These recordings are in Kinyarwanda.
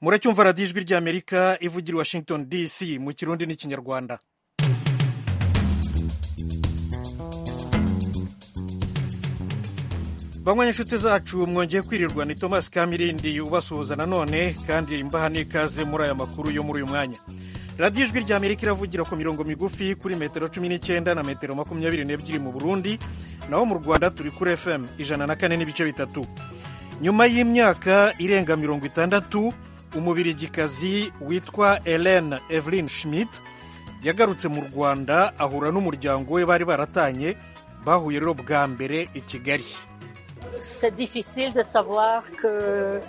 muracyumva radiyo ijwi ry'amerika ivugira i washington dc mu kirundi n'ikinyarwanda bamwe n'inshuti zacu mwongeye kwirirwa ni thomas kamirindi ubasuhuza nanone kandi imbaha n'ikaze muri aya makuru yo muri uyu mwanya radiyo ijwi rya amerika iravugira ku mirongo migufi kuri metero cumi n'icyenda na metero makumyabiri n'ebyiri mu burundi naho mu rwanda turi kuri fm ijana na kane n'ibice bitatu nyuma y'imyaka irenga mirongo itandatu umubirigikazi witwa Ellen Evelyn Schmidt yagarutse mu rwanda ahura n'umuryango we bari baratanye bahuye rero bwa mbere i kigali C'est difficile de savoir que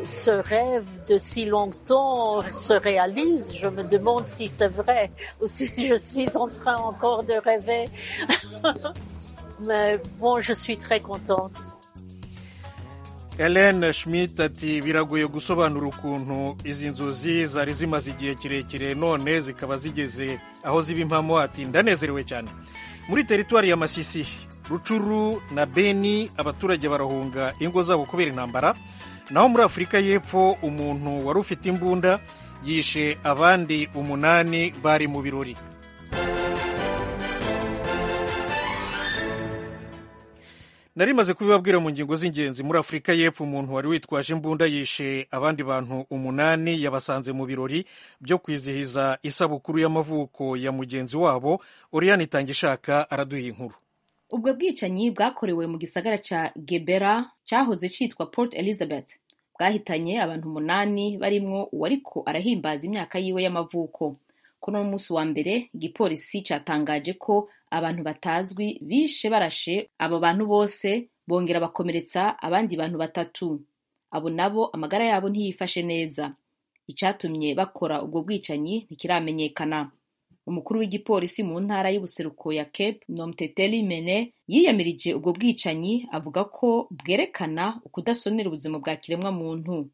ce rêve de si longtemps se réalise. Je me demande si c'est vrai ou si je suis en train encore de rêver. Mais bon, je suis très contente. Helen Schmidt ati biragoye gusobanura ukuntu izi nzozi zari zimaze igihe kirekire none zikaba zigeze aho ziba impamo ati ndanezerewe cyane muri teritwari ya Masisi rucuru na beni abaturage barahunga ingo zabo kubera intambara naho muri afurika y'epfo umuntu wari ufite imbunda yishe abandi umunani bari mu birori nari maze kubibabwira mu ngingo z'ingenzi muri afurika y'epfo umuntu wari witwaje imbunda yishe abandi bantu umunani yabasanze mu birori byo kwizihiza isabukuru y'amavuko ya mugenzi wabo oriyani itangishaka araduha inkuru ubwo bwicanyi bwakorewe mu gisagara cya gebera cyahoze cyitwa port elizabeth bwahitanye abantu umunani barimwo uwariko arahimbaza imyaka yiwe y'amavuko kuno munsi wa mbere igipolisi cyatangaje ko abantu batazwi bishe barashe abo bantu bose bongera bakomeretsa abandi bantu batatu abo nabo amagara yabo ntiyifashe neza icyatumye bakora ubwo bwicanyi ntikiramenyekana umukuru w'igipolisi mu ntara y'ubuseruko ya Cape Nomteteli Mene yiyamirije ubwo bwicanyi avuga ko bwerekana ukudasonera ubuzima bwa kiremwamuntu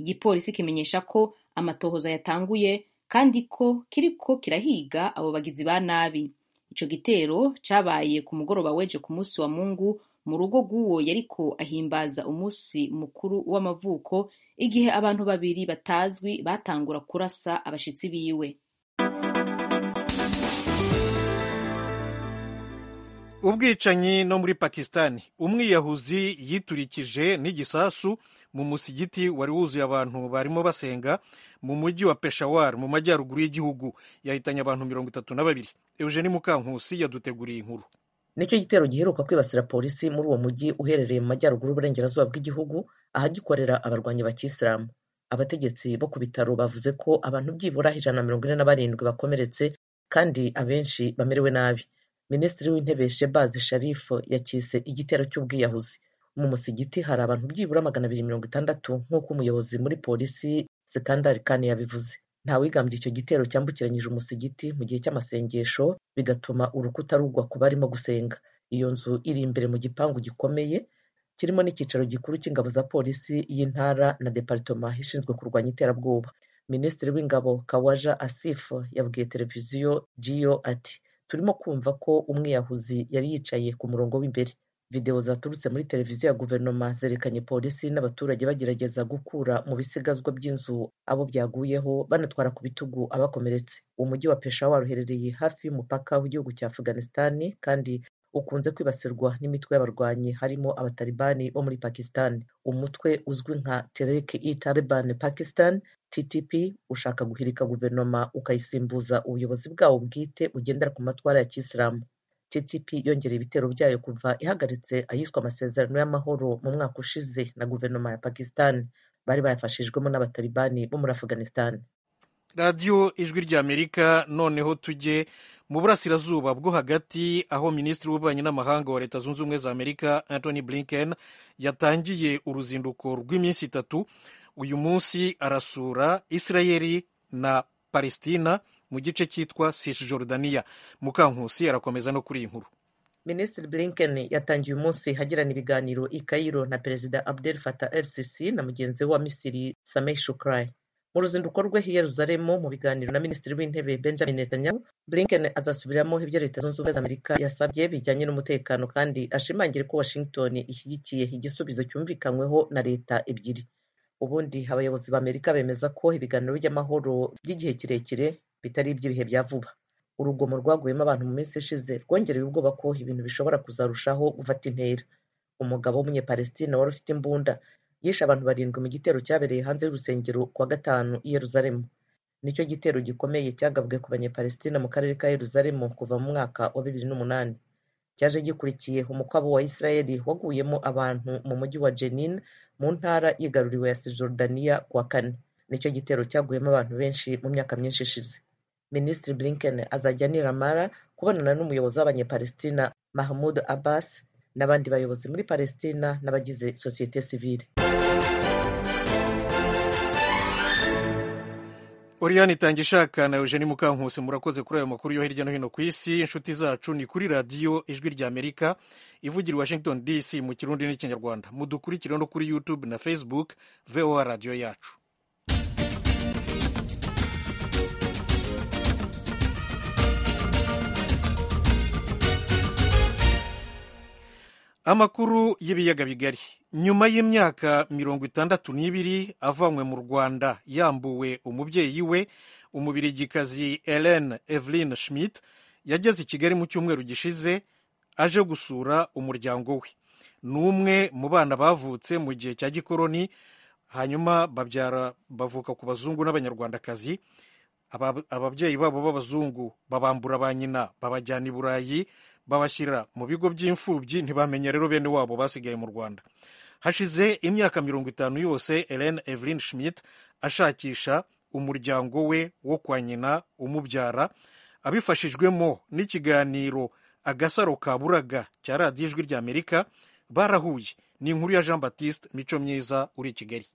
igipolisi kimenyesha ko amatohoza yatanguye kandi ko kiriko kirahiga abo bagizi ba nabi ico gitero cabaye ku mugoroba weje ku munsi wa mungu mu rugo rw'uwo yariko ahimbaza umunsi mukuru w'amavuko igihe abantu babiri batazwi batangura kurasa abashitsi biwe ubwicanyi no muri pakisitani umwiyahuzi yiturikije n'igisasu mu musigiti wari wuzuye abantu barimo basenga mu mujyi wa peshawar mu majyaruguru y'igihugu yahitanye abantu mirongo itatu na babiri eugeni mukankusi yaduteguriye inkuru nicyo gitero giheruka kwibasira polisi muri uwo mujyi uherereye mu majyaruguru y'uburengerazuba bw'igihugu ahagikorera abarwanyi ba kisilamu abategetsi bo ku bitaro bavuze ko abantu byibura ijana na mirongo ine na barindwi bakomeretse kandi abenshi bamerewe nabi minisitiri w'intebe shebazi sharifu yakise igitero cy'ubwiyahuzi mu musigiti hari abantu byibura magana abiri mirongo itandatu nk'uko umuyobozi muri polisi sekandari kane yabivuze ntawigambye icyo gitero cyambukiranyije umusigiti mu gihe cy'amasengesho bigatuma urukuta rugwa ku barimo gusenga iyo nzu iri imbere mu gipangu gikomeye kirimo n'icyicaro gikuru cy'ingabo za polisi y'intara na deparitoma ishinzwe kurwanya iterabwoba minisitiri w'ingabo kawaja asifu yabwiye televiziyo jiyo ati turimo kumva ko umwiyahuzi yari yicaye ku murongo w'imbere videwo zaturutse muri televiziyo ya guverinoma zerekanye polisi n'abaturage bagerageza gukura mu bisigazwa by'inzu abo byaguyeho banatwara ku bitugu abakomeretse umujyi wa peshawar uherereye hafi y'umupaka w'igihugu cya afganisitani kandi ukunze kwibasirwa n'imitwe y'abarwanyi harimo abatalibani bo muri pakisitani umutwe uzwi nka tereke i taliban pakistan ttp ushaka guhirika guverinoma ukayisimbuza ubuyobozi bwawo bwite bugendera ku matwara ya kisilamu ttp yongera ibitero byayo kuva ihagaritse ayiswe amasezerano y'amahoro mu mwaka ushize na guverinoma ya pakisitani bari bayafashijwemo n'abatalibani bo muri afganisitani radiyo ijwi ry'amerika noneho tujye mu burasirazuba bwo hagati aho minisitiri w'ububanyi n'amahanga wa leta zunze ubumwe za amerika anthony blinken yatangiye uruzinduko rw'iminsi itatu uyu munsi arasura israeli na palestina mu gice cyitwa cisjordania mukankusi arakomeza no kuri iyi nkuru minisitiri blinken yatangiye umunsi hagirana ibiganiro i kairo na perezida abdel fatah el sisi na mugenzi we wa misiri sameh shukrai mu ruzinduko rwe i yeruzalemu mu biganiro na minisitiri w'intebe benjamin netanyahu blinken azasubiramo ibyo leta zunze ubumwe za amerika yasabye bijyanye n'umutekano kandi ashimangire ko washington ishyigikiye igisubizo cyumvikanyweho na leta ebyiri ubundi abayobozi b'amerika bemeza ko ibiganiro by'amahoro by'igihe kirekire bitari iby'ibihe bya vuba urugomo rwaguyemo abantu mu minsi ishize rwongereye ubwoba ko ibintu bishobora kuzarushaho gufata intera umugabo w'umunyepalesitine wari ufite imbunda yishe abantu barindwi mu gitero cyabereye hanze y'urusengero ku wa gatanu i yeruzalemu nicyo gitero gikomeye cyagabwe ku banyepalesitine mu karere ka yeruzalemu kuva mu mwaka wa bibiri n'umunani cyaje gikurikiye umukwabo wa isirayeli waguyemo abantu mu mujyi wa jenin mu ntara yigaruriwe ya sijordaniya ku wa kane nicyo gitero cyaguyemo abantu benshi mu myaka myinshi ishize minisitiri blinken azajya niramara kubonana n'umuyobozi w'abanyepalestina mahmud abbas n'abandi bayobozi muri palestina n'abagize sosiyete sivile Oriane Itangishaka na Eugenie Mukankusi murakoze kuri ayo makuru yo hirya no hino ku isi inshuti zacu ni kuri radiyo ijwi rya Amerika ivugira i Washington DC mu kirundi n'ikinyarwanda mudukurikire no kuri YouTube na Facebook VOA radiyo yacu amakuru y'ibiyaga bigari nyuma y'imyaka mirongo itandatu n'ibiri avanywe mu rwanda yambuwe umubyeyi we umubirigikazi Helen Evelyn Schmidt yageze i kigali mu cyumweru gishize aje gusura umuryango we ni umwe mu bana bavutse mu gihe cya gikoroni hanyuma babyara bavuka ku bazungu n'abanyarwandakazi ababyeyi babo b'abazungu babambura ba nyina babajyana i burayi babashyira mu bigo by'imfubyi ntibamenya rero bene wabo basigaye mu rwanda hashize imyaka mirongo itanu yose Helen Evelyn Schmidt ashakisha umuryango we wo kwa nyina umubyara abifashijwemo n'ikiganiro agasaro ka buraga cya radiyo ijwi rya amerika barahuye ni inkuru ya jean batiste mico myiza uri i kigali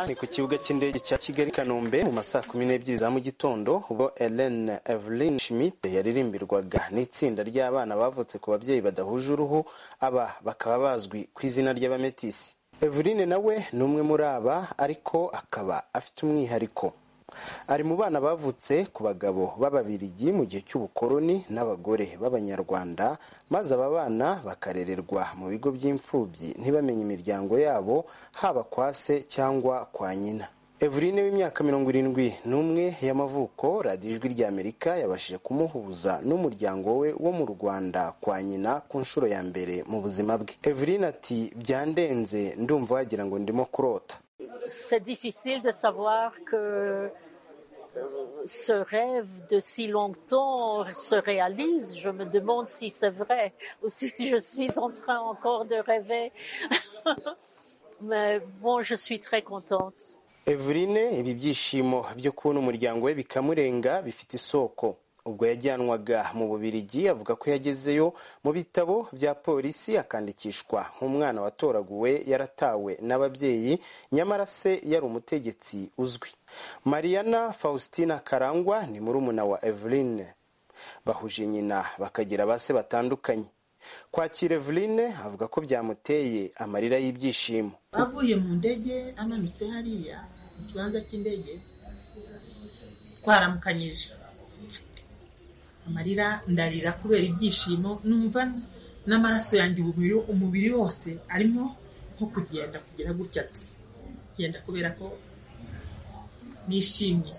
ni ku kibuga cy'indege cya kigali kanombe mu masaha kumi n'ebyiri za mu gitondo ubwo Helen Evelyn Schmidt yaririmbirwaga n'itsinda ry'abana bavutse ku babyeyi badahuje uruhu aba bakaba bazwi ku izina ry'abametisi Evelyn nawe ni umwe muri aba ariko akaba afite umwihariko ari mu bana bavutse ku bagabo b'ababirigi mu gihe cy'ubukoloni n'abagore b'abanyarwanda maze aba bana bakarererwa mu bigo by'imfubyi ntibamenye imiryango yabo haba kwa se cyangwa kwa nyina Eveline w'imyaka mirongo irindwi n'umwe y'amavuko radiyo ijwi rya amerika yabashije kumuhuza n'umuryango we wo mu rwanda kwa nyina ku nshuro ya mbere mu buzima bwe Eveline ati byandenze ndumva wagira ngo ndimo kurota c'est difficile de savoir que ce rêve de si longtemps se réalise. Je me demande si c'est vrai ou si je suis en train encore de rêver. Mais bon, je suis très contente. Eveline ibi byishimo byo kubona umuryango we bikamurenga bifite isoko ubwo yajyanwaga mu bubirigi avuga ko yagezeyo mu bitabo bya polisi akandikishwa nk'umwana watoraguwe yaratawe n'ababyeyi nyamara se yari umutegetsi uzwi mariana faustina karangwa ni murumuna wa eveline bahuje nyina bakagira ba se batandukanye kwakira eveline avuga ko byamuteye amarira y'ibyishimo avuye mu ndege amanutse hariya mu kibanza cy'indege twaramukanyije amarira ndarira kubera ibyishimo numva n'amaraso yanjye umubiri wose arimo nko kugenda kugira gutya gusa kugenda kubera ko nishimye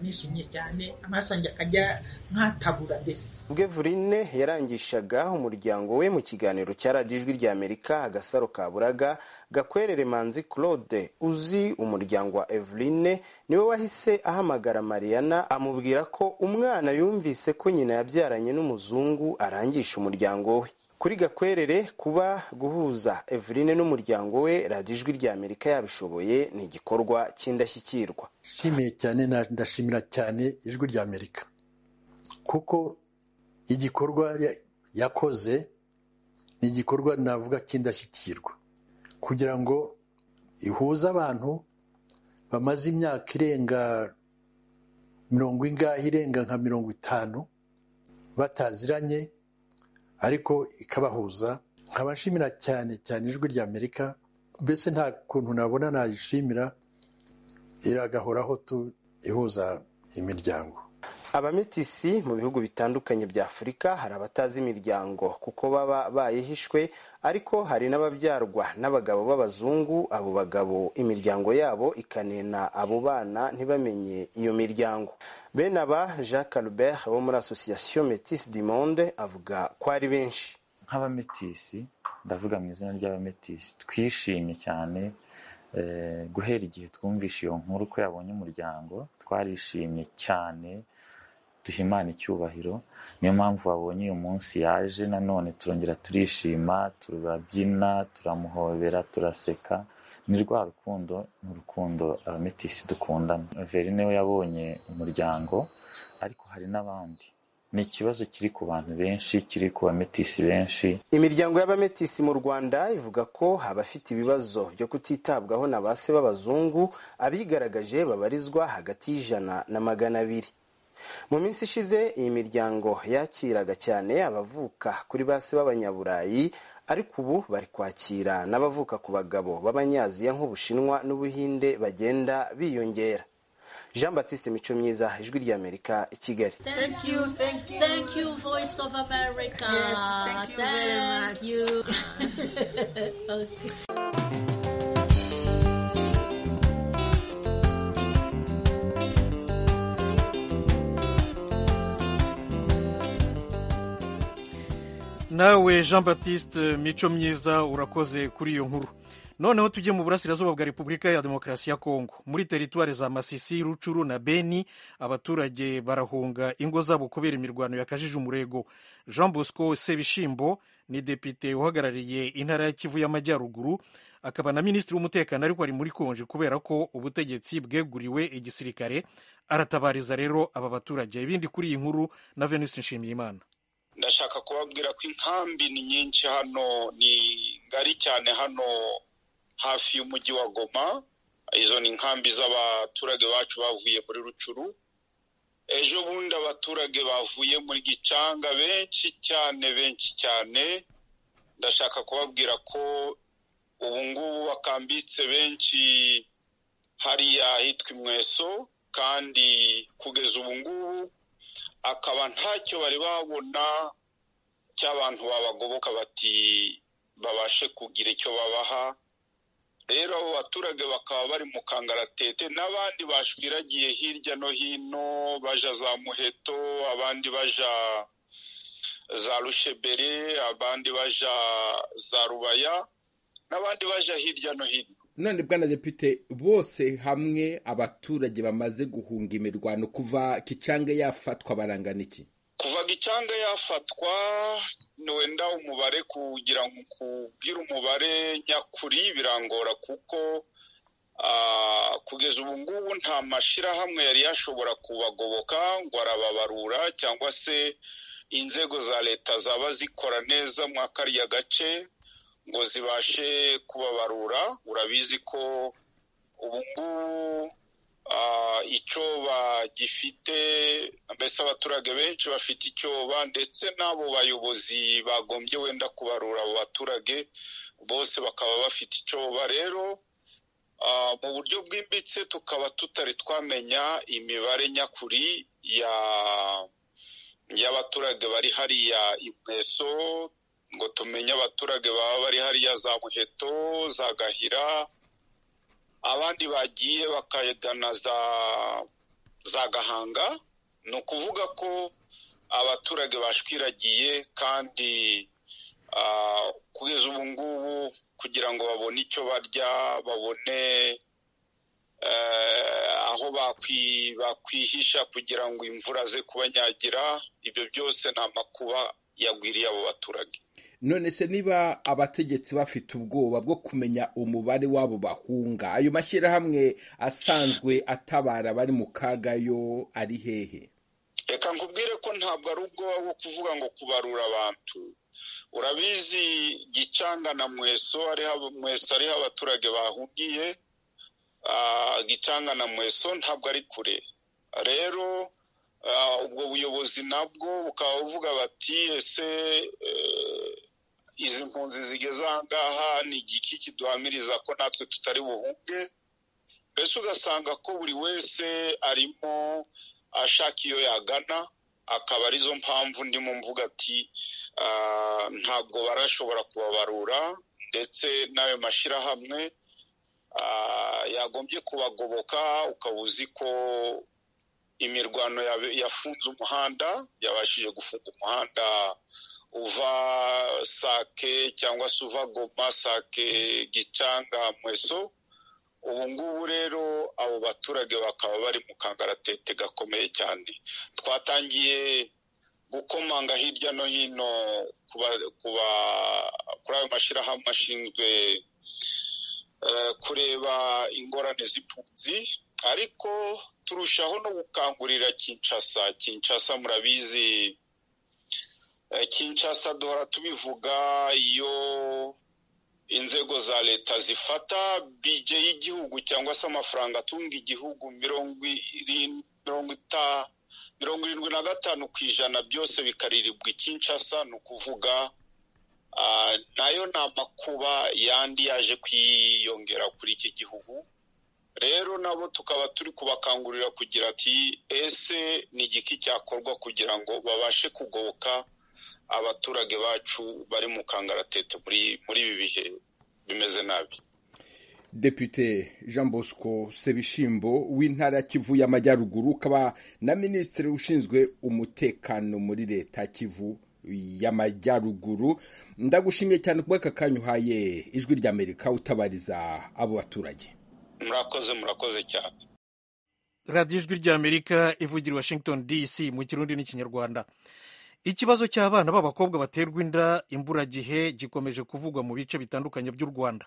nishimye cyane amaraso yanjye akajya nkatabura mbese ubwo Eveline yarangishaga umuryango we mu kiganiro cya radiyo ijwi rya amerika agasaro ka buraga gakwerere manzi claude uzi umuryango wa Eveline niwe wahise ahamagara mariana amubwira ko umwana yumvise ko nyina yabyaranye n'umuzungu arangisha umuryango we kuri gakwerere kuba guhuza Eveline n'umuryango we radiyo ijwi rya amerika yabishoboye ni igikorwa cy'indashyikirwa nshimiye cyane ndashimira cyane ijwi rya amerika kuko igikorwa yakoze ni igikorwa navuga cy'indashyikirwa kugira ngo ihuze abantu bamaze imyaka irenga mirongo ingahe irenga nka mirongo itanu bataziranye ariko ikabahuza nkaba nshimira cyane cyane ijwi rya amerika mbese nta kuntu nabona nayishimira iragahoraho tu ihuza imiryango abametisi mu bihugu bitandukanye bya afurika hari abatazi imiryango kuko baba bayihishwe ariko hari n'ababyarwa n'abagabo b'abazungu abo bagabo imiryango yabo ikanena abo bana ntibamenye iyo miryango bene aba jacques albert wo muri association metis du monde avuga ko ari benshi nk'abametisi ndavuga mu izina ry'abametisi twishimye cyane guhera igihe twumvishe iyo nkuru ko yabonye umuryango twarishimye cyane duhimana icyubahiro niyo mpamvu wabonye uyu munsi yaje nanone turongera turishima turabyina turamuhobera turaseka ni rwa rukundo ni urukundo abametisi dukundana verine we yabonye umuryango ariko hari n'abandi ni ikibazo kiri ku bantu benshi kiri ku bametisi benshi imiryango y'abametisi mu rwanda ivuga ko abafite ibibazo byo kutitabwaho na ba se b'abazungu abigaragaje babarizwa hagati y'ijana na magana abiri mu minsi ishize iyi miryango yakiraga cyane abavuka kuri ba se b'abanyaburayi ariko ubu bari kwakira n'abavuka ku bagabo b'abanyaziya nk'ubushinwa n'ubuhinde bagenda biyongera jean batiste mico myiza ijwi ry'amerika i kigali Thank you, thank you. Thank you, Voice of America. Yes, thank you very much. very much. okay. nawe jean batiste mico myiza urakoze kuri iyo nkuru noneho tujye mu burasirazuba bwa repubulika ya demokarasi ya kongo muri teritwari za masisi rucuru na beni abaturage barahunga ingo zabo kubera imirwano yakajije umurego jean bosco sebishimbo ni depite uhagarariye intara ya kivu y'amajyaruguru akaba na minisitiri w'umutekano ariko ari muri konji kubera ko ubutegetsi bweguriwe igisirikare aratabariza rero aba baturage ibindi kuri iyi nkuru na venuste nshimiyimana ndashaka kubabwira ko inkambi ni nyinshi hano ni ngari cyane hano hafi y'umujyi wa goma izo ni inkambi z'abaturage bacu bavuye muri rucuru ejo bundi abaturage bavuye muri gicanga benshi cyane benshi cyane ndashaka kubabwira ko ubu ngubu bakambitse benshi hariya ahitwa imweso kandi kugeza ubu ngubu akaba ntacyo bari babona cy'abantu babagoboka bati babashe kugira icyo babaha rero abo baturage bakaba bari mu kangaratete n'abandi bashwiragiye hirya no hino baja za muheto abandi baja za rushebere abandi baja za rubaya n'abandi baja hirya no hino none bwana depite bose hamwe abaturage bamaze guhunga imirwano kuva gicanga yafatwa barangana iki kuva gicanga yafatwa ni wenda umubare kugira ngo kubwire umubare nyakuri birangora kuko kugeza ubu ngubu nta mashyirahamwe yari yashobora kubagoboka ngo arababarura cyangwa se inzego za leta zaba zikora neza mwa kariya gace ngo zibashe kubabarura urabizi ko ubu ngubu icyo bagifite mbese abaturage benshi bafite icyoba ndetse n'abo bayobozi bagombye wenda kubarura abo baturage bose bakaba bafite icyoba rero mu buryo bwimbitse tukaba tutari twamenya imibare nyakuri y'abaturage bari hariya inkweso ngo tumenye abaturage baba bari hariya za muheto za gahira abandi bagiye bakagana za za gahanga ni ukuvuga ko abaturage bashwiragiye kandi kugeza ubu ngubu kugira ngo babone icyo barya babone aho bakwihisha kugira ngo imvura ze kubanyagira ibyo byose ni amakuba yagwiriye abo baturage none se niba abategetsi bafite ubwoba bwo kumenya umubare w'abo bahunga ayo mashyirahamwe asanzwe atabara abari mu kaga yo ari hehe reka nkubwire ko ntabwo ari ubwoba bwo kuvuga ngo kubarura abantu urabizi gicanga na mweso mweso ariho abaturage bahungiye gicanga na mweso ntabwo ari kure rero ubwo buyobozi nabwo bukaba buvuga bati ese izi mpunzi zigeze aha ngaha ni igiki kiduhamiriza ko natwe tutari buhunge mbese ugasanga ko buri wese arimo ashaka iyo yagana akaba arizo mpamvu ndimo mvuga ati ntabwo barashobora kubabarura ndetse n'ayo mashyirahamwe yagombye kubagoboka ukaba uzi ko imirwano yafunze umuhanda yabashije gufunga umuhanda uva sake cyangwa se uva goma sake gicanga mweso ubu ngubu rero abo baturage bakaba bari mu kangaratete gakomeye cyane twatangiye gukomanga hirya no hino kuri ayo mashyirahamwe ashinzwe kureba ingorane z'impunzi ariko turushaho no gukangurira kinshasa kinshasa murabizi kinshasa duhora tubivuga iyo inzego za leta zifata bije y'igihugu cyangwa se amafaranga atunga igihugu mirongo irindwi na gatanu ku ijana byose bikaririrwa ikinshasa ni ukuvuga nayo ni amakuba yandi yaje kwiyongera kuri iki gihugu rero nabo tukaba turi kubakangurira kugira ati ese ni igiki cyakorwa kugira ngo babashe kugoboka abaturage bacu bari mu kangaratete muri ibi bihe bimeze nabi depute jean bosco sebishimbo w'intara ya kivu y'amajyaruguru ukaba na minisitiri ushinzwe umutekano muri leta kivu y'amajyaruguru ndagushimiye cyane kuba aka kanya uhaye ijwi ry'amerika utabariza abo baturage murakoze murakoze cyane radiyo ijwi ry'amerika ivugira washington dc mu kirundi n'ikinyarwanda ikibazo cy'abana b'abakobwa baterwa inda imburagihe gikomeje kuvugwa mu bice bitandukanye by'u rwanda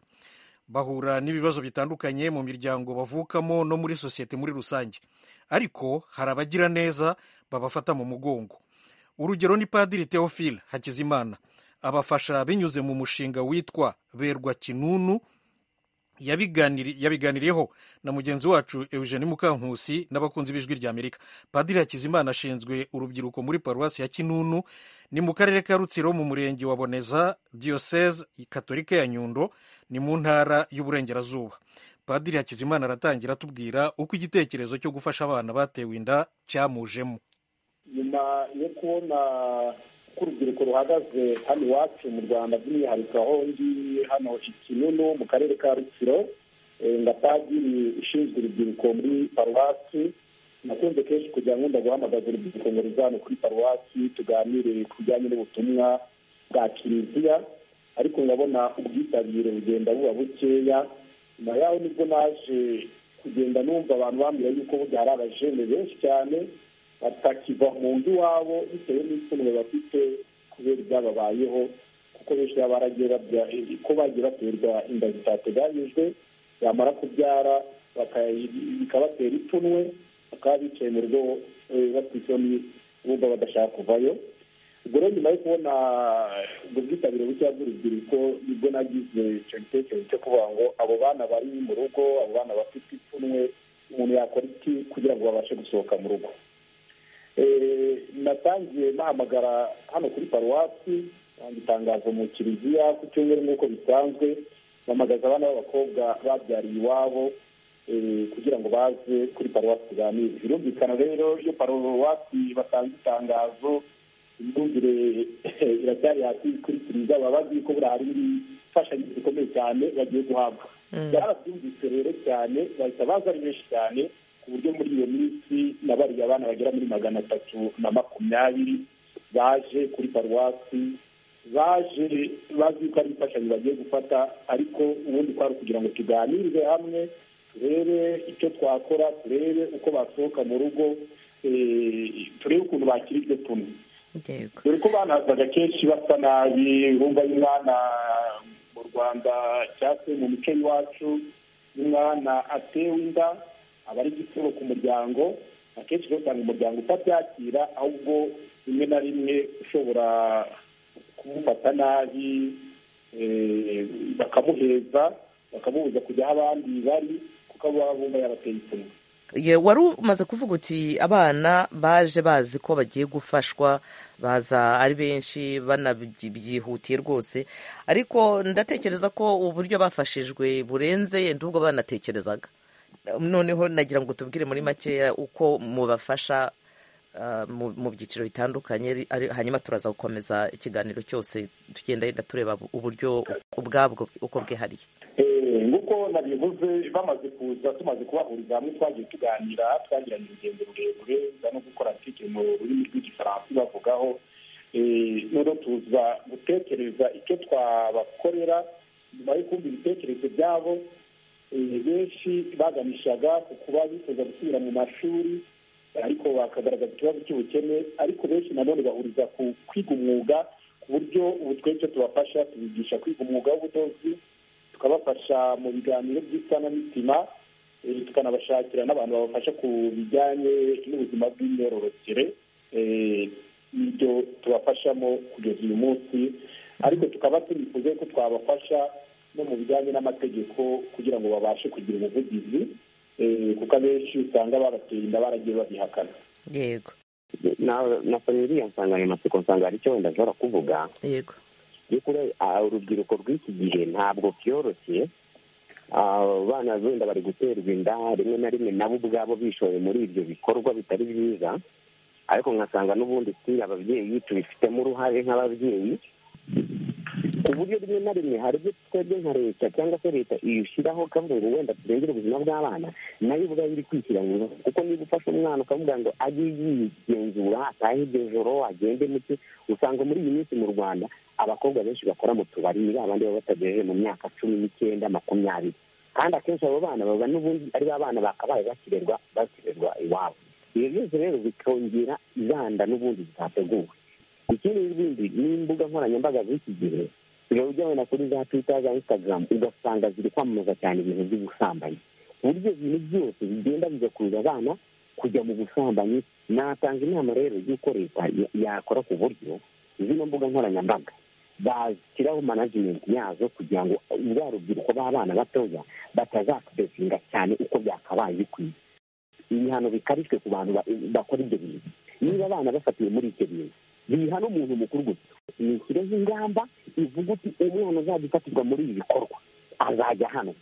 bahura n'ibibazo bitandukanye mu miryango bavukamo no muri sosiyete muri rusange ariko hari abagira neza babafata mu mugongo urugero ni padiri theophile hakizimana abafasha binyuze mu mushinga witwa berwa kinunu yabiganiriyeho na mugenzi wacu eugene mukankusi n'abakunzi b'ijwi rya amerika padiri hakizimana ashinzwe urubyiruko muri paruwasi ya kinunu ni mu karere ka rutsiro mu murenge wa boneza diyoseze katolika ya nyundo ni mu ntara y'uburengerazuba padiri hakizimana aratangira atubwira uko igitekerezo cyo gufasha abana batewe inda cyamujemo nyuma yo kubona ko urubyiruko ruhagaze hano iwacu mu rwanda by'umwihariko aho ngiye hano ikinunu mu karere ka rutsiro nga padiri ushinzwe urubyiruko muri paruwasi nakunze kenshi kugira ngo nkunda guhamagaza urubyiruko ngo ruzane kuri paruwasi tuganire ku bijyanye n'ubutumwa bwa kiliziya ariko nkabona ubwitabire bugenda buba bukeya nyuma yaho nibwo naje kugenda numva abantu bambwira yuko burya hari abajene benshi cyane batakiva mu nzu iwabo bitewe n'itungo bafite kubera ibyababayeho kuko benshi baba baragiye barya ko bagiye baterwa inda zitateganyijwe bamara kubyara bikabatera ipfunwe bakaba bicaye mu rugo isoni bumva badashaka kuvayo ubwo rero nyuma yo kubona ubwo bwitabire bukeya bw'urubyiruko nibwo nagize icyo gitekerezo cyo kuvuga ngo abo bana bari mu rugo abo bana bafite ipfunwe umuntu yakora iki kugira ngo babashe gusohoka mu rugo natangiye nahamagara hano kuri paruwasi itangazo mu kiliziya ku cyumweru nk'uko bisanzwe mpamagaza abana b'abakobwa babyariye iwabo kugira ngo baze kuri paruwasi tuganire birumvikana rero iyo paruwasi batanze itangazo imyumvire iracyari hasi kuri kiliziya baba bazi ko buriya hari imfashanyo zikomeye cyane bagiye guhabwa byarabyumvise rero cyane bahita baza ari benshi cyane buryo muri iyo minsi nabariye abana bagera muri magana atatu na makumyabiri baje kuri paruwasi baje bazi ko ari imfashanyo bagiye gufata ariko ubundi twari kugira ngo tuganirize hamwe turebe icyo twakora turebe uko basohoka mu rugo turebe ukuntu bakira ibyo tunywa dore ko banazaga kenshi basa nabi bumva y'umwana mu rwanda cyangwa se mu mico y'iwacu y'umwana atewe inda aba ari igitero ku muryango akenshi usanga umuryango utabyakira ahubwo rimwe na rimwe ushobora kumufata nabi bakamuheza bakamubuza kujya aho abandi bari kuko aba bumva yabateye ipfunwe wari umaze kuvuga uti abana baje bazi ko bagiye gufashwa baza ari benshi banabyihutiye rwose ariko ndatekereza ko uburyo bafashijwe burenze ubwo banatekerezaga noneho nagira ngo tubwire muri makeya uko mubafasha mu byiciro bitandukanye hanyuma turaza gukomeza ikiganiro cyose tugenda yenda tureba uburyo ubwabwo uko bwihariye nk'uko nabivuze bamaze kuza tumaze kubahuriza hamwe twagiye tuganira twagiranye urugendo rurerure ruza no gukora arutike mu rurimi rw'igifaransa bavugaho noneho tuza gutekereza icyo twabakorera nyuma yo kumva ibitekerezo byabo benshi baganishaga ku kuba bifuza gusubira mu mashuri ariko bakagaragaza ikibazo cy'ubukene ariko benshi nanone bahuriza ku kwiga umwuga ku buryo ubu twese tubafasha tubigisha kwiga umwuga w'ubudozi tukabafasha mu biganiro by'isanamitima tukanabashakira n'abantu babafasha ku bijyanye n'ubuzima bw'imyororokere n'ibyo tubafashamo kugeza uyu munsi ariko tukaba tunifuza ko twabafasha no mu bijyanye n'amategeko kugira ngo babashe kugira ubuvugizi kuko abenshi usanga babateye inda baragiye babihakana yego nasoje iriya nsanganyamatsiko nsanga hari icyo wenda ashobora kuvuga yego urubyiruko rw'iki gihe ntabwo byoroshye abana wenda bari guterwa inda rimwe na rimwe nabo ubwabo bishoye muri ibyo bikorwa bitari byiza ariko nkasanga n'ubundi si ababyeyi tubifitemo uruhare nk'ababyeyi ku buryo rimwe na rimwe hari ibyo twebwe nka leta cyangwa se leta iyishyiraho kavuga ngo wenda turengere ubuzima bw'abana nayo ubwayo iri kwishyira mu kuko niba ufashe umwana ukavuga ngo ajye yigenzura atahe iryo joro agende muke usanga muri iyi minsi mu rwanda abakobwa benshi bakora mu tubari ni babandi baba batagejeje mu myaka cumi n'icyenda makumyabiri kandi akenshi abo bana baba n'ubundi ari ba bana bakabaye bakirerwa bakirerwa iwabo ibyo byose rero bikongera izanda n'ubundi zitateguwe ikindi n'ibindi n'imbuga nkoranyambaga z'iki gihe uraba ujya wenda kuri za twita za instagram ugasanga ziri kwamamaza cyane ibintu by'ubusambanyi ku buryo ibintu byose bigenda bigakurura abana kujya mu busambanyi natanga inama rero y'uko leta yakora ku buryo zino mbuga nkoranyambaga bashyiraho manajimenti yazo kugira ngo za rubyiruko b'abana batoya batazakodesinga cyane uko byakabaye bikwiye ibihano bikarishwe ku bantu bakora ibyo bintu niba abana bafatiwe muri icyo bintu biha n'umuntu mukuru gusa nishyireho ingamba ivuga uti umwana azajya ufatirwa muri ibi bikorwa azajya hano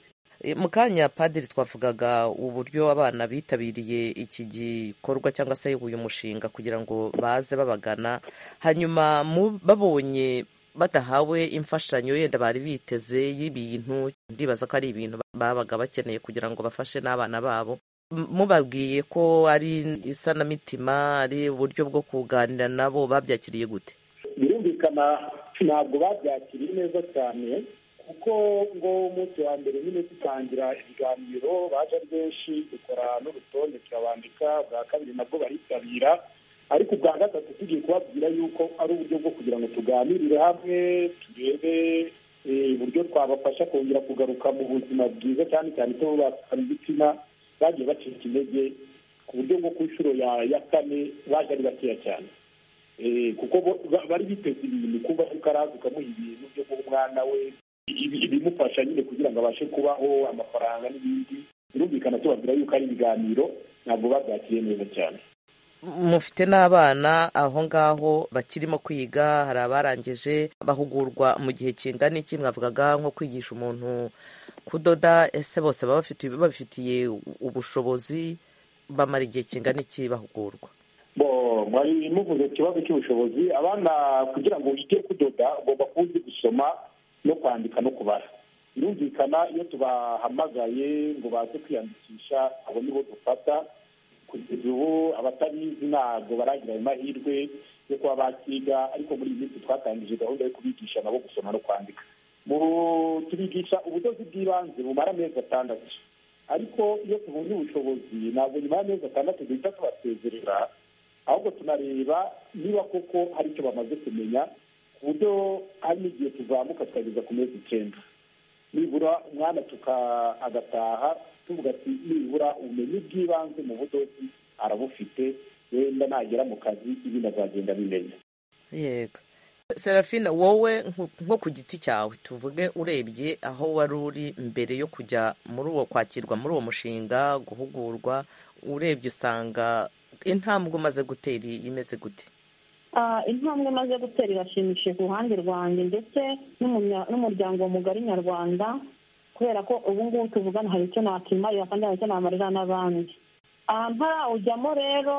mu kanya padiri twavugaga uburyo abana bitabiriye iki gikorwa cyangwa se uyu mushinga kugira ngo baze babagana hanyuma babonye badahawe imfashanyo yenda bari biteze y'ibintu ndibaza ko ari ibintu babaga bakeneye kugira ngo bafashe n'abana babo mubabwiye ko ari isanamitima ari uburyo bwo kuganira nabo babyakiriye gute birumvikana ntabwo babyakiriye neza cyane kuko ngo umunsi wa mbere nyine dutangira ibiganiro baje ari benshi dukora n'urutonde turabandika bwa kabiri nabwo baritabira ariko ubwa gatatu tugiye kubabwira yuko ari uburyo bwo kugira ngo tuganirire hamwe turebe uburyo twabafasha kongera kugaruka mu buzima bwiza cyane cyane ko bakora ibitsina bagiye bacika intege ku buryo ngo ku nshuro ya kane baje ari bakeya cyane kuko bari biteze ibintu kuba yuko araza ukamuha ibintu byo guha umwana we ibimufasha nyine kugira ngo abashe kubaho amafaranga n'ibindi birumvikana tubabwira yuko ari ibiganiro ntabwo babyakiriye neza cyane mufite n'abana aho ngaho bakirimo kwiga hari abarangije bahugurwa mu gihe kingana iki mwavugaga nko kwigisha umuntu kudoda ese bose baba babifitiye ubushobozi bamara igihe kingana iki bahugurwa mwari muvuze ikibazo cy'ubushobozi abana kugira ngo wige kudoda ugomba kuzi gusoma no kwandika no kubara birumvikana iyo tubahamagaye ngo baze kwiyandikisha abo nibo dufata kugeza ubu abatabizi ntabwo baragira ayo mahirwe yo kuba bakiga ariko muri iyi minsi twatangije gahunda yo kubigisha nabo gusoma no kwandika tubigisha ubudozi bw'ibanze bumara amezi atandatu ariko iyo tubonye ubushobozi ntabwo nyuma y'amezi atandatu duhita tubasezerera ahubwo tunareba niba koko hari icyo bamaze kumenya ku buryo hari n'igihe tuzamuka tukageza ku mezi icyenda nibura umwana agataha tuvuga ati nibura ubumenyi bw'ibanze mu budozi arabufite wenda nagera mu kazi ibindi azagenda bimenya yego serafina wowe nko ku giti cyawe tuvuge urebye aho wari uri mbere yo kujya muri uwo kwakirwa muri uwo mushinga guhugurwa urebye usanga intambwe umaze gutera imeze gute intambwe imaze gutera irashimishije ku ruhande rwanjye ndetse n'umuryango mugari nyarwanda kubera ko ubu ngubu tuvugana hari icyo nakimarira kandi hari icyo namarira n'abandi aha ntarawujyamo rero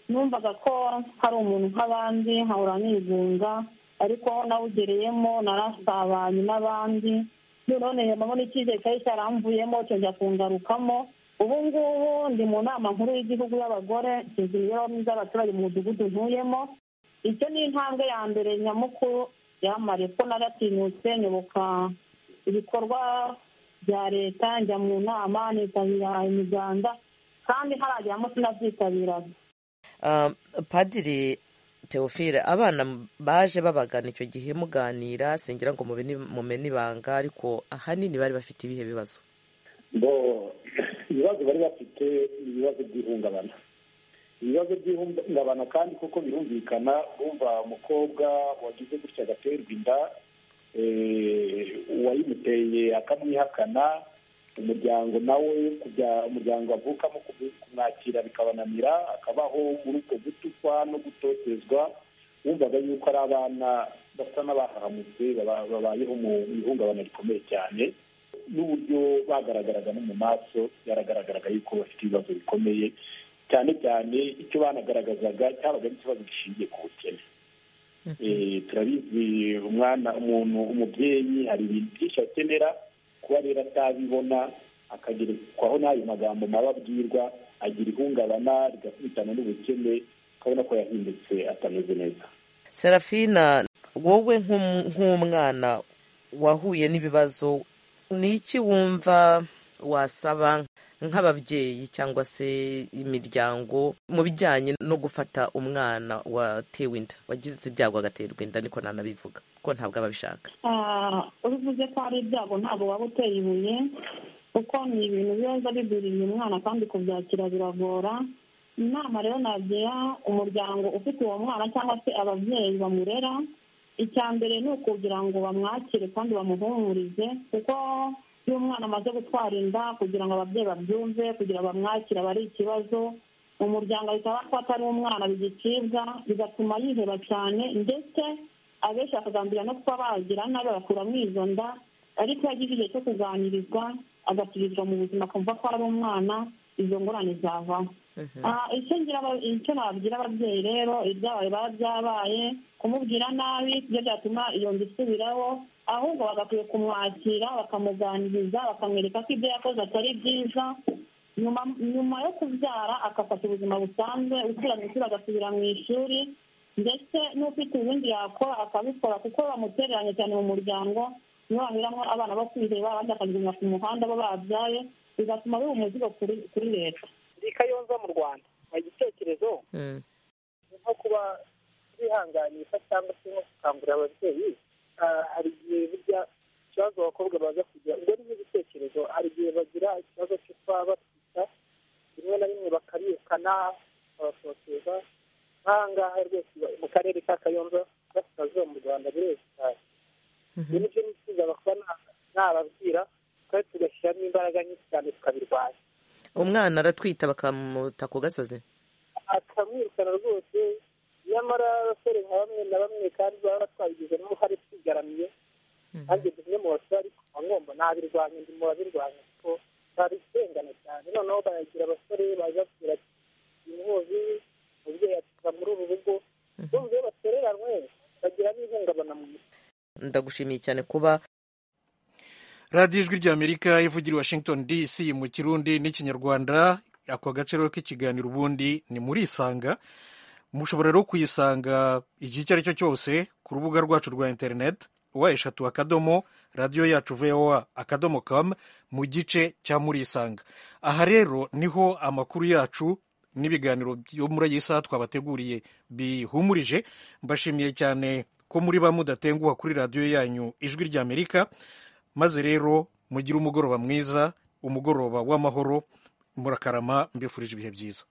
numvaga ko hari umuntu nk'abandi nkahora nigunga ariko nawugereyemo narasabanye n'abandi noneho ntiyamabona icyizere cyari cyaramvuyemo cyongera kungarukamo ubu ngubu ndi mu nama nkuru y'igihugu y'abagore nshinzwe imibereho myiza y'abaturage mu mudugudu ntuyemo icyo ni intambwe ya mbere nyamukuru yamare ko naratinyutse nyoboka ibikorwa bya leta njya mu nama nitabira imiganda kandi harajyamo sinabyitabiraga padiri teofile abana baje babagana icyo gihe muganira singira ngo mumene ibanga ariko ahanini bari bafite ibihe bibazo ngo ibibazo bari bafite ni ibibazo by'ihungabana ibibazo by'ihungabana kandi kuko birumvikana bumva umukobwa wagize gutya agaterwa inda uwayimuteye akamwihakana umuryango nawe kujya umuryango avukamo kumwakira bikabananira akabaho muri uko gutukwa no gutotezwa wumvaga yuko ari abana basa n'abahahamutse babayeho mu ihungabana rikomeye cyane n'uburyo bagaragaraga no mu maso byaragaragaraga yuko bafite ibibazo bikomeye cyane cyane icyo banagaragazaga cyabaga ari ikibazo gishingiye ku bukene turabizi umwana umuntu umubyeyi hari ibintu byinshi akenera kuba rero atabibona akagerekwaho n'ayo magambo mabi abwirwa agira ihungabana rigakubitana n'ubukene ukabona ko yahindutse atameze neza serafina wowe nk'umwana wahuye n'ibibazo ni iki wumva wasaba nk'ababyeyi cyangwa se imiryango mu bijyanye no gufata umwana watewe inda wagize ibyago agaterwa inda niko nanabivuga ko ntabwo aba abishaka ubivuze ko hari ibyago ntabwo waba uteye ibuye kuko ni ibintu biba bigwiriye umwana kandi kubyakira biragora inama rero nagira umuryango ufite uwo mwana cyangwa se ababyeyi bamurera icya mbere ni ukugira ngo bamwakire kandi bamuhumurize kuko iyo umwana amaze gutwara inda kugira ngo ababyeyi babyumve kugira ngo bamwakire aba ari ikibazo umuryango ahita ko atari umwana bigicibwa bigatuma yiheba cyane ndetse abenshi bakagambira no kuba bagira nabi bagakuramo izo nda ariko iyo agize igihe cyo kuganirizwa agasubizwa mu buzima akumva ko ari umwana izo ngorane zavaho icyo nababwira ababyeyi rero ibyabaye biba byabaye kumubwira nabi ibyo byatuma iyo nzu isubiraho ahubwo bagakwiye kumwakira bakamuganiriza bakamwereka ko ibyo yakoze atari byiza nyuma yo kubyara agafata ubuzima busanzwe usubira mu ishuri agasubira mu ishuri ndetse n'ufite ubundi yakora akabikora kuko bamutereranye cyane mu muryango niyo baheramo abana bo kwiheba abandi bakagenda ku muhanda bo babyaye bigatuma biba umuzigo kuri leta kayonza mu rwanda hari igitekerezo nko kuba bihanganisha cyangwa se nko gukangurira ababyeyi hari igihe burya ikibazo abakobwa baza kugira ubwo ni nk'igitekerezo hari igihe bagira ikibazo cyo kuba batwita rimwe na rimwe bakarikana babasoteza nk'aha ngaha rwose mu karere ka kayonza gasitazuba mu rwanda burezi cyane ibyo ni byo nifuza kuba nababwira kandi tugashyiramo imbaraga nyinshi cyane tukabirwanya umwana aratwita bakamuta ku gasozi akamwirukana rwose nyamara abasore nka bamwe na bamwe kandi baba batwabigize n'uruhare twigaramiye nanjye bimwe mu basore ariko ngomba nabirwanya ndi mu babirwanya kuko babisengana cyane noneho bayagira abasore baza kugira inkozi umubyeyi akiva muri ubu rugo bumva iyo batereranywe bagira n'ihungabana mu mutwe ndagushimiye cyane kuba radiyo ijwi ry'amerika ivugira i washington dc mu kirundi n'ikinyarwanda ako gace rero k'ikiganiro ubundi ni muri isanga mushobora rero kuyisanga igihe icyo ari cyo cyose ku rubuga rwacu rwa interineti wa eshatu akadomo radiyo yacu voa akadomo kamu mu gice cya muri isanga aha rero niho amakuru yacu n'ibiganiro byo muri iyi saha twabateguriye bihumurije mbashimiye cyane ko muri ba mudatenguha kuri radiyo yanyu ijwi ry'amerika maze rero mugire umugoroba mwiza umugoroba w'amahoro murakarama mbifurije ibihe byiza